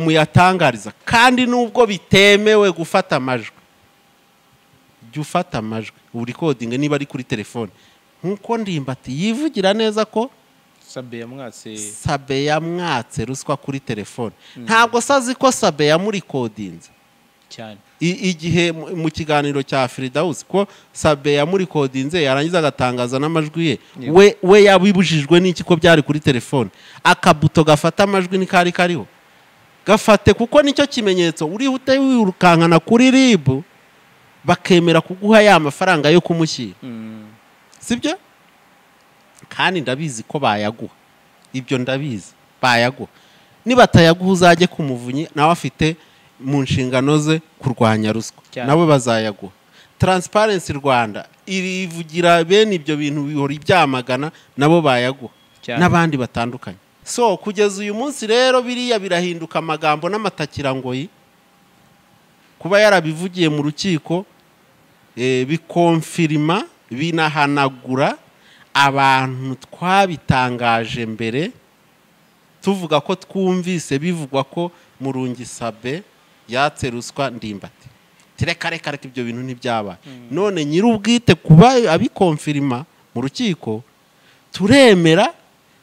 muyatangariza kandi nubwo bitemewe gufata amajwi jya ufata amajwi ubu rikodingi niba ari kuri telefone nkuko ndimbati yivugira neza ko sabe yamwatse sabe yamwatse ruswa kuri telefone ntabwo sazi ko sabe yamurikodinze cyane I- igihe mu- mu kiganiro cya firidawusi ko sabe yamurikodinze yarangiza agatangaza n'amajwi ye Yeah. we we yabibujijwe n'iki ko byari kuri telefone akabuto gafata amajwi ntikari kariho gafate kuko nicyo kimenyetso urihute wirukankana kuri ribu bakemera kuguha ya mafaranga yo kumushyira sibyo kandi ndabizi ko bayaguha ibyo ndabizi bayaguha nibatayaguha uzajye ku muvunyi nawe afite mu nshingano ze kurwanya ruswa Cyane. nawe bazayaguha taransiparensi rwanda irivugira bene ibyo bintu bihora ibyamagana nabo bayaguha Cyane. n'abandi batandukanye so kugeza uyu munsi rero biriya birahinduka amagambo n'amatakirangoyi kuba yarabivugiye mu rukiko eh, bikonfirima binahanagura abantu twabitangaje mbere tuvuga ko twumvise bivugwa ko murungisabe yatse ruswa ndimbati reka reka reka ibyo bintu ntibyabaye none nyir'ubwite kuba abikonfirima mu rukiko turemera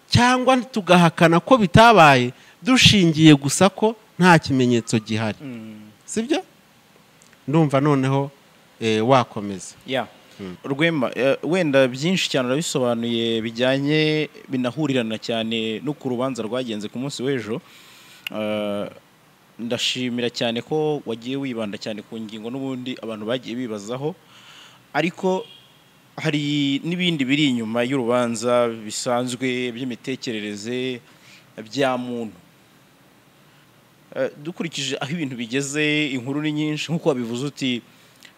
cyangwa tugahakana ko bitabaye dushingiye gusa ko nta kimenyetso gihari sibyo ndumva noneho eh, wakomeza ya rwema eh, wenda byinshi cyane urabisobanuye bijyanye binahurirana cyane no ku rubanza rwagenze ku munsi w'ejo Eh, ndashimira cyane ko wagiye wibanda cyane ku ngingo n'ubundi abantu bagiye bibazaho ariko hari n'ibindi biri inyuma y'urubanza bisanzwe by'imitekerereze bya muntu Eh, dukurikije aho ibintu bigeze inkuru ni nyinshi nk'uko wabivuze uti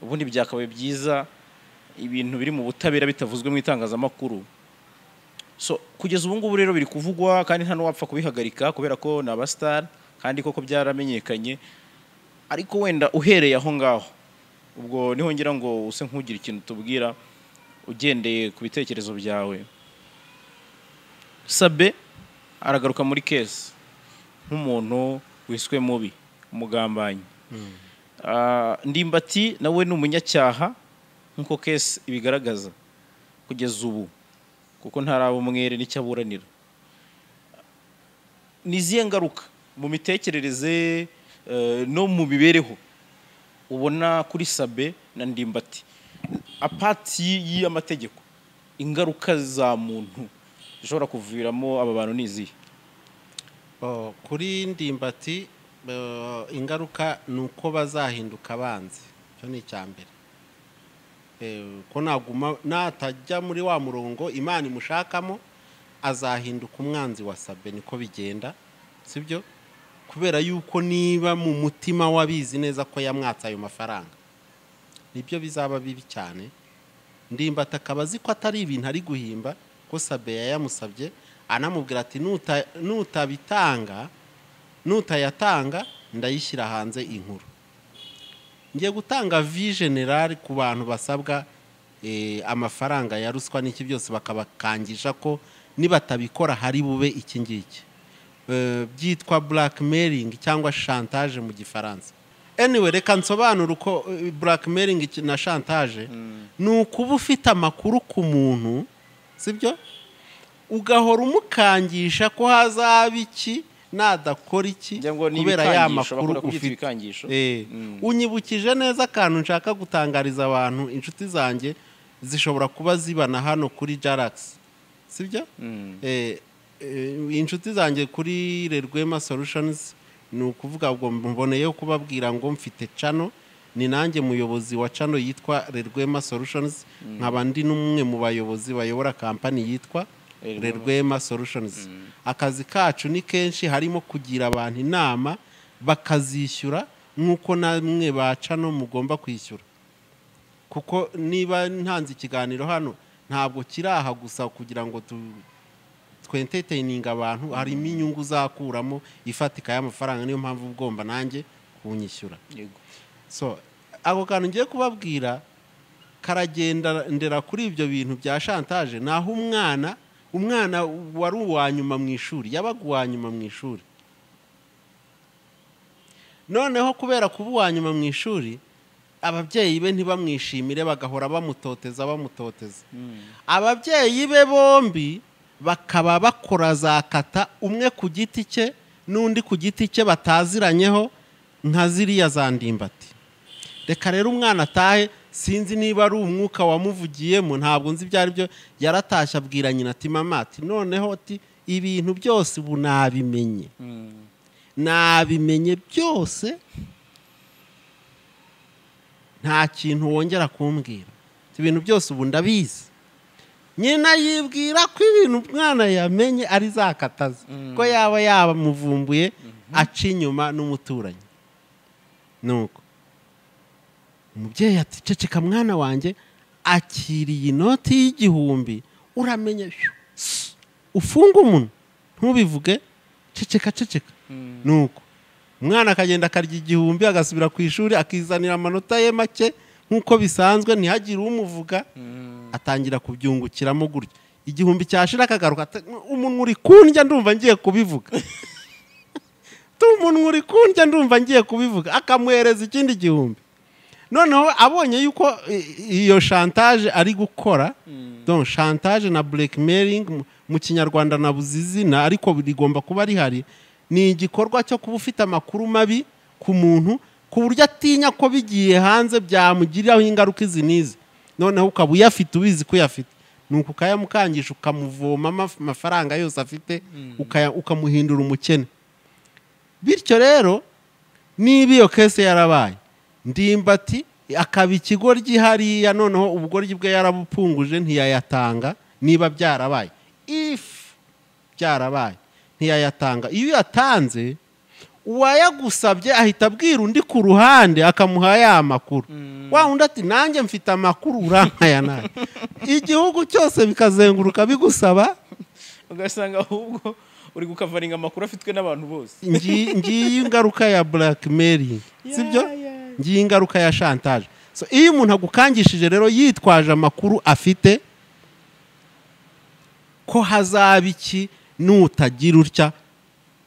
ubundi byakabaye byiza ibintu biri mu butabera bitavuzwe mu itangazamakuru so kugeza ubu ngubu rero biri kuvugwa kandi nta n'uwapfa kubihagarika kubera ko ni abasitari kandi koko byaramenyekanye ariko wenda uhereye aho ngaho ubwo niho ngira ngo use nk'ugira ikintu tubwira ugendeye ku bitekerezo byawe sabe aragaruka muri kesi nk'umuntu wiswe mubi umugambanyi Ah, ndimbati nawe ni umunyacyaha nk'uko kesi ibigaragaza kugeza ubu kuko ntaraba umwere n'icyo aburanira ni izihe ngaruka mu mitekerereze eh, no mu mibereho ubona kuri sabe na ndimbati apati y- y'amategeko ingaruka za muntu zishobora kuviramo aba bantu ni izihe Oh, kuri ndimbati eh, ingaruka ni uko bazahinduka abanzi icyo ni icya mbere Eh, ko naguma natajya muri wa murongo imana imushakamo azahinduka umwanzi wa sabe niko bigenda sibyo kubera yuko niba mu mutima w'abizi neza ko yamwatse ayo mafaranga nibyo bizaba bibi cyane ndimbati akaba azi ko atari ibintu ari guhimba ko sabeya yamusabye anamubwira ati "Nuta- nutabitanga nutayatanga ndayishyira hanze inkuru ngiye gutanga vi generale ku bantu basabwa eh, amafaranga ya ruswa n'iki byose bakabakangisha ko nibatabikora hari bube iki ngiki Eh, byitwa blackmailing cyangwa chantage mu gifaransa anyway reka nsobanure uko eh, blackmailing iki- na chantage ni ukuba ufite amakuru ku muntu sibyo ugahora umukangisha ko hazaba iki nadakora iki Njya ngo ni kubera ya ibikangisho, makuru bakunda kubyita ufite ibikangisho. Eh, unyibukije neza akantu nshaka gutangariza abantu inshuti zanjye zishobora kuba zibana hano kuri jaragisi sibyo Eh, eh, inshuti zanjye kuri rerwema solutions ni ukuvuga ngo mboneyeho kubabwira ngo mfite cano ni nanjye muyobozi wa cano yitwa rerwema solutions nkaba ndi n'umwe mu bayobozi bayobora kampani yitwa Rerwema. rerwema rwema solutions akazi kacu ni kenshi harimo kugira abantu inama bakazishyura nk'uko namwe bacano mugomba kwishyura kuko niba ntanze ikiganiro hano ntabwo kiri aha gusa kugira ngo tu- twentertaininga abantu harimo inyungu uzakuramo ifatika y'amafaranga niyo mpamvu uba ugomba nanjye kunyishyura yego so ako kantu ngiye kubabwira karagendera kuri ibyo bintu bya shantaje naho umwana umwana wari uwa nyuma mu ishuri yabaga uwa nyuma mu ishuri noneho kubera kuba uwa nyuma mu ishuri ababyeyi be ntibamwishimire bagahora bamutoteza bamutoteza ababyeyi be bombi bakaba bakora za kata umwe ku giti cye n'undi ku giti cye bataziranyeho nka ziriya za ndimbati reka rero umwana atahe sinzi niba ari umwuka wamuvugiyemo ntabwo nzi ibyo ari byo yaratashye abwira nyina ati mama ati noneho ati ibintu byose ubu nabimenye nabimenye byose nta kintu wongera kumbwira ibintu byose ubu ndabizi nyina yibwira ko ibintu umwana yamenye ari zakataza ko yaba yabamuvumbuye aca inyuma n'umuturanyi nuko umubyeyi ati ceceka mwana wanjye akiriye inoti y'igihumbi uramenye shyu, sss, ufunge umunwa ntubivuge ceceka ceceka nuko umwana akagenda akarya igihumbi agasubira ku ishuri akizanira amanota ye make nk'uko bisanzwe ntihagire umuvuga atangira kubyungukiramo gutyo igihumbi cyashira akagaruka ati, umunwa uri kundya ndumva ngiye kubivuga tu umunwa uri kundya ndumva ngiye kubivuga akamuhereza ikindi gihumbi noneho abonye yuko i- iyo shantaje ari gukora donc shantaje na blackmailing mu- mu kinyarwanda nabuze izina ariko rigomba kuba rihari ni igikorwa cyo kuba ufite amakuru mabi ku muntu ku buryo atinya ko bigiye hanze byamugiriraho ingaruka izi n'izi noneho ukaba uyafite ubizi ko uyafite nuko ukayamukangisha ukamuvoma amaf- amafaranga yose afite ukaya- ukamuhindura umukene bityo rero niba iyo kese yarabaye ndimbati akaba ikigoryi hariya noneho ubugoryi bwe yarabupfunguje ntiyayatanga niba byarabaye if byarabaye ntiyayatanga iyo uyatanze uwayagusabye ahita abwira undi ku ruhande akamuha ya makuru wa undi ati nanjye mfite amakuru urankaya nawe igihugu cyose bikazenguruka bigusaba ugasanga ahubwo uri gukavaringa amakuru afitwe n'abantu bose ngi- ngiyi ingaruka ya blackmail sibyo Yeah, yeah. ngiyi ingaruka ya chantage So, iyo umuntu agukangishije rero yitwaje amakuru afite ko hazaba iki nutagira utya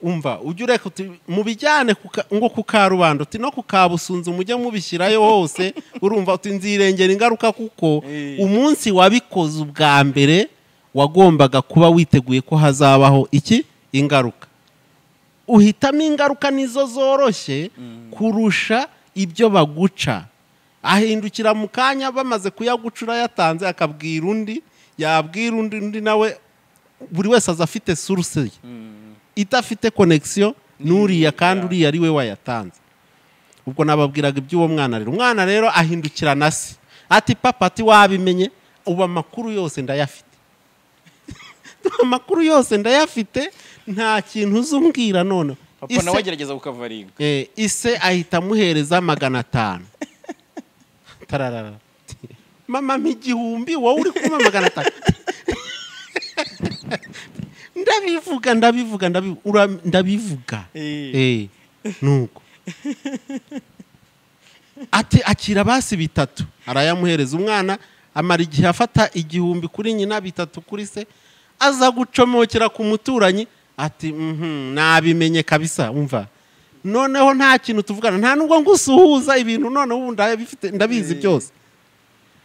umva ujye ureka uti mubijyane ku ka- ngo ku karubanda uti no ku kabusunzu mujye mubishyirayo hose urumva uti nzirengera ingaruka kuko Eh. umunsi wabikoze ubwa mbere wagombaga kuba witeguye ko hazabaho iki ingaruka uhitamo ingaruka nizo zoroshye kurusha ibyo baguca ahindukira mu kanya bamaze kuyagucura yatanze akabwira undi yabwira undi undi nawe buri wese aza afite suruse ye idafite konegisiyo n'uriya kandi uriya ari we wayatanze ubwo nababwiraga iby'uwo mwana rero umwana rero ahindukira na se ati papa ati wabimenye ubu amakuru yose ndayafite amakuru yose ndayafite nta kintu uzumbwira noneho papa nawe Ise- agerageza gukavaringa Eh, ise ahita amuhereza magana atanu tararara mama mpa igihumbi wowe uri kumpa magana atanu ndabivuga ndabivuga ndabi- ura- ndabivuga Eh. Eh, nuko ati akira basi bitatu arayamuhereza umwana amara igihe afata igihumbi kuri nyina bitatu kuri se aza gucomokera ku muturanyi ati "Mhm, nabimenye kabisa umva noneho nta kintu tuvugana nta nubwo ngusuhuza ibintu noneho ubu ndabifite ndabizi Eh. byose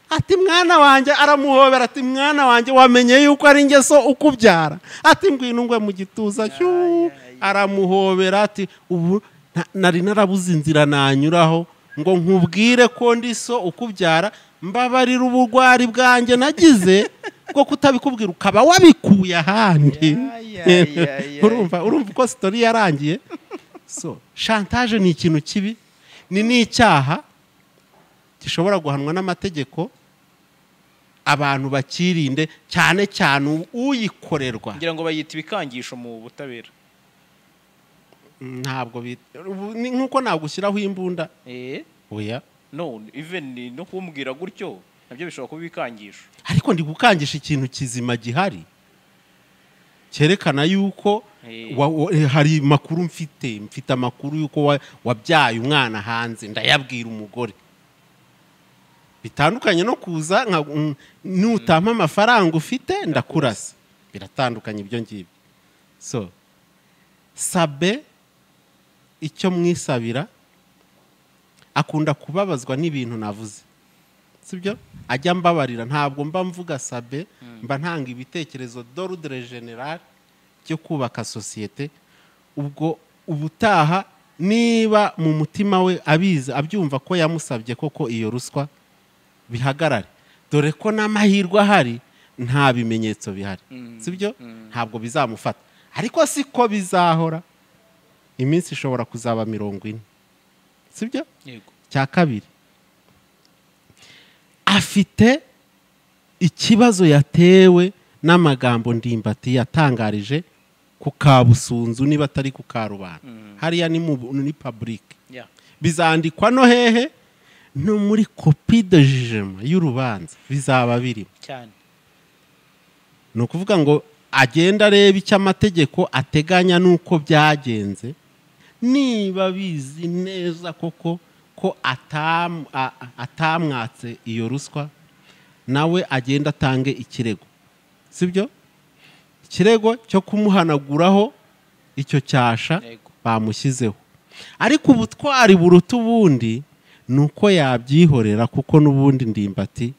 ati mwana wanjye aramuhobera ati mwana wanjye wamenye yuko ari ingeso ukubyara ati ngwino ngwe mu gituza cyuu aramuhobera ati ubu nta- nari narabuze inzira nanyuraho ngo nkubwire ko ndi so ukubyara mbabarira ubugwari bwanjye nagize bwo kutabikubwira ukaba wabikuye ahandi Ya, ya, ya, ya. urumva urumva uko sitori yarangiye so chantage ni ikintu kibi ni n'icyaha gishobora guhanwa n'amategeko abantu bakirinde cyane cyane u- uyikorerwa ngira ngo bayita ibikangisho mu butabera ntabwo bit- ubu ni nk'uko nagushyiraho imbunda eh oya no even no kumbwira gutyo nabyo bishobora kuba ibikangisho ariko ndi gukangisha ikintu kizima gihari cyerekana yuko Eh. wa- wa- eh, hari amakuru mfite mfite amakuru yuko wa- wabyaye umwana hanze ndayabwira umugore bitandukanye no kuza nka- mm, nutampa amafaranga ufite ndakurasa biratandukanye ibyo ngibyo so sabe icyo mwisabira akunda kubabazwa n'ibintu navuze sibyo ajya mbabarira ntabwo mba mvuga sabe mba ntanga ibitekerezo dorudere generale byo kubaka sosiyete ubwo ubutaha niba mu mutima we abizi abyumva ko yamusabye koko iyo ruswa bihagarare dore ko n'amahirwe ahari nta bimenyetso bihari sibyo ntabwo bizamufata ariko siko bizahora iminsi ishobora kuzaba mirongo ine sibyo yego cya kabiri afite ikibazo yatewe n'amagambo ndimbati yatangarije ku kabusunzu niba atari ku karubanda hariya ni mu ni paburike ya bizandikwa no hehe no muri kopi de jijema y'urubanza bizaba birimo cyane ni ukuvuga ngo agenda areba icyo amategeko ateganya n'uko byagenze niba bizi neza koko ko atam- a- a- atamwatse iyo ruswa nawe agenda atange ikirego sibyo ikirego cyo kumuhanaguraho icyo cyasha Yego. bamushyizeho ariko ubutwari buruta ubundi ni uko yabyihorera kuko n'ubundi ndimbati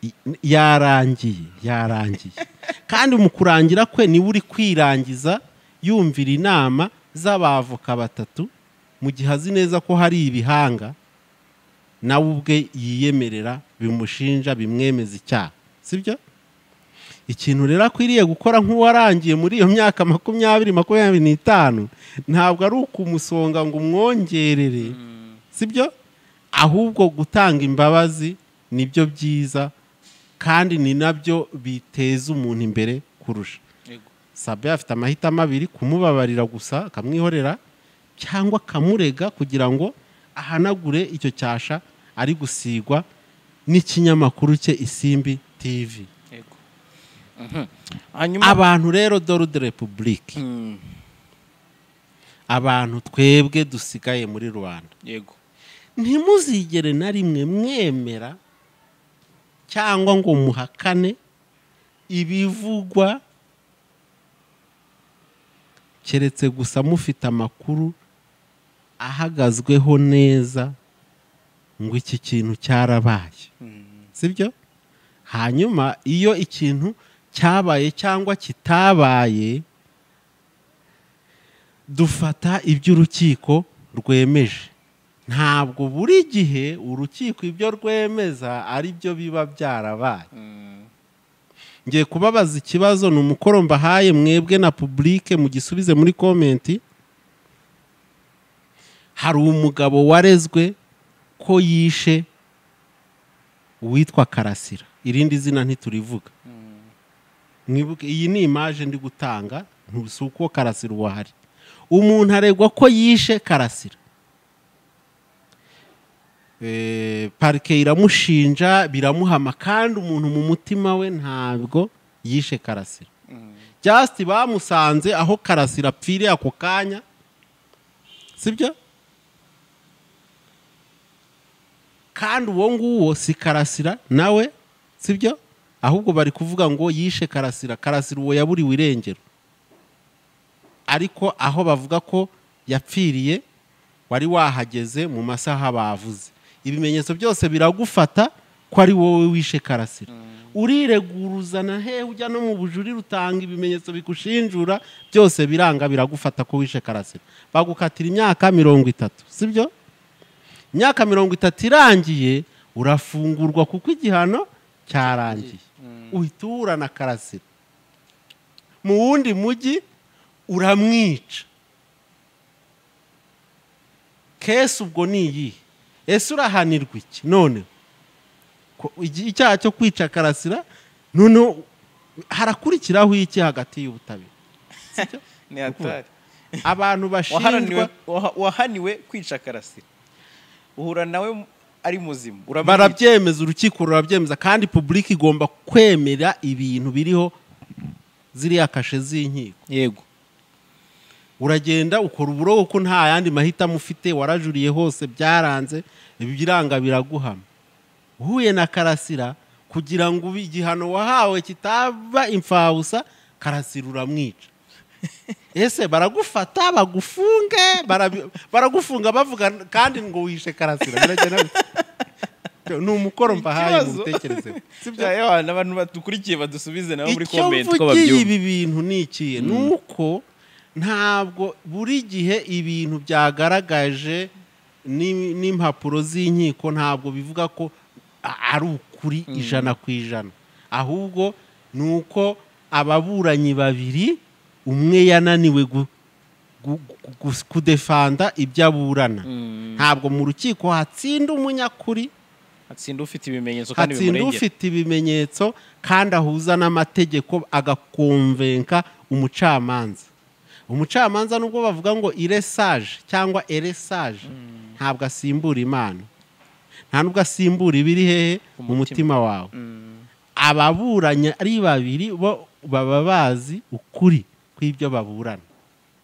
i- yarangiye yarangiye kandi mu kurangira kwe niwe uri kwirangiza yumvira inama z'abavoka batatu mu gihe azi neza ko hari ibihanga nawe ubwe yiyemerera bimushinja bimwemeza icyaha sibyo ikintu rero akwiriye gukora nk'uwarangiye muri iyo myaka makumyabiri makumyabiri n'itanu ntabwo ari ukumusonga ngo umwongerere sibyo ahubwo gutanga imbabazi nibyo byiza kandi ni nabyo biteza umuntu imbere kurusha yego sabe afite amahitamo abiri kumubabarira gusa akamwihorera cyangwa akamurega kugira ngo ahanagure icyo cyasha ari gusigwa n'ikinyamakuru cye isimbi tivi yego Mhm. hanyuma abantu rero dore de repubulike Mm, abantu twebwe dusigaye muri rubanda yego ntimuzigere na rimwe mwemera cyangwa ngo muhakane ibivugwa keretse gusa mufite amakuru ahagazweho neza ngo iki kintu cyarabaye sibyo hanyuma iyo ikintu cyabaye cyangwa kitabaye dufata ibyo urukiko rwemeje ntabwo buri gihe urukiko ibyo rwemeza ari byo biba byarabaye ngiye kubabaza ikibazo ni umukoro mbahaye mwebwe na publike mugisubize muri komenti hari umugabo warezwe ko yishe uwitwa karasira irindi zina ntiturivuga mwibuke iyi ni imaje ndi gutanga ntusi uko karasira uwo ahari umuntu aregwa ko yishe karasira Eh, parike iramushinja biramuhama kandi umuntu mu mutima we ntabwo yishe karasira just bamusanze aho karasira apfiriye ako kanya sibyo kandi uwo nguwo si karasira nawe sibyo ahubwo bari kuvuga ngo yishe karasira karasira uwo yaburiwe irengero ariko aho bavuga ko yapfiriye wari wahageze mu masaha bavuze ibimenyetso byose biragufata ko ari wowe wishe karasira urireguruzana hehe ujya no mu bujurire utanga ibimenyetso bikushinjura byose biranga biragufata ko wishe karasira bagukatira imyaka mirongo itatu sibyo imyaka mirongo itatu irangiye urafungurwa kuko igihano cyarangiye uhita uhura na karasira mu wundi mujyi uramwica kese ubwo ni iyihe ese urahanirwa iki noneho Ko- igi- icyaha cyo kwica karasira noneho harakurikiraho iki hagati y'ubutabera ni hatari abantu bashinjwa Waharaniwe- waha- wahaniwe kwica karasira uhura nawe ari muzima uramwica. barabyemeza urukiko rurabyemeza kandi publiki igomba kwemera ibintu biriho ziriya kashe z'inkiko yego uragenda ukora uburogo ko nta yandi mahitamo ufite warajuriye hose byaranze ibiranga biraguhama uhuye na karasira kugira ngo ube igihano wahawe kitaba imfabusa karasira uramwica ese baragufata bagufunge barabi- baragufunga bavuga kandi ngo wishe karasira biragenda bite? ni umukoro mbahaye mu Ikibazo- bitekerezo sibyo Ya, ya, n'abantu badukurikiye badusubize nabo muri icyo komenti ko mvugiye babyumva ibi bintu ni ikihe ni uko ntabwo buri gihe ibintu byagaragaje n'i- n'impapuro z'inkiko ntabwo bivuga ko a- ari ukuri ijana ku ijana ahubwo ni uko ababuranyi babiri umwe yananiwe gu- gu- gu- gu- kudefanda ibyo aburana ntabwo mu rukiko hatsinda umunyakuri hatsinda ufite ibimenyetso kandi hatsinda bimurengera ufite ibimenyetso kandi ahuza n'amategeko agakomvenka umucamanza umucamanza nubwo bavuga ngo iresaje cyangwa eresaje ntabwo asimbura imana nta nubwo asimbura ibiri hehe mu mutima wawe ababuranya ari babiri bo baba bazi ukuri kw'ibyo baburana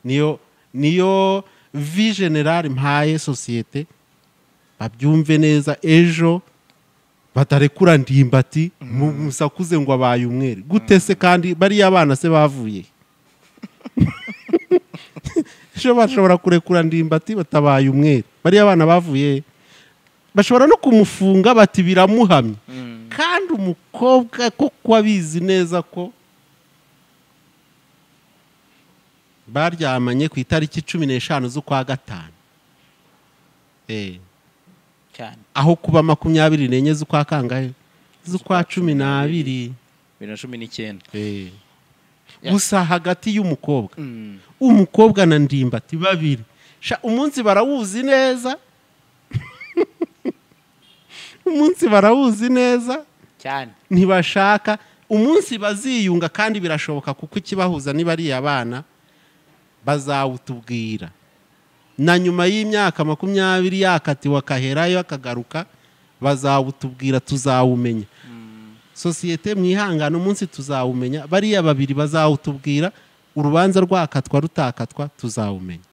niyo niyo vi generale mpaye sosiyete babyumve neza ejo batarekura ndimbati mu- musakuze ngo abaye umwere gute se kandi bariya abana se bavuye he? ejo bashobora kurekura ndimbati batabaye umwere bariya abana bavuye he? bashobora no kumufunga bati biramuhamye kandi umukobwa ko kuba abizi neza ko baryamanye ku itariki cumi n'eshanu z'ukwa gatanu Eh cyane aho kuba makumyabiri n'enye z'ukwa kangahe z'ukwa cumi n'abiri bibiri na cumi n'icyenda Eh. Ya. gusa hagati y'umukobwa Mm. umukobwa na ndimbati babiri Sha, umunsi barawuzi neza umunsi barawuzi neza cyane ntibashaka umunsi baziyunga kandi birashoboka kuko ikibahuza niba ari abana bazawutubwira na nyuma y'imyaka makumyabiri yakatiwe akaherayo akagaruka bazawutubwira tuzawumenya sosiyete mwihangane umunsi tuzawumenya bariya babiri bazawutubwira urubanza rwakatwa rutakatwa tuzawumenya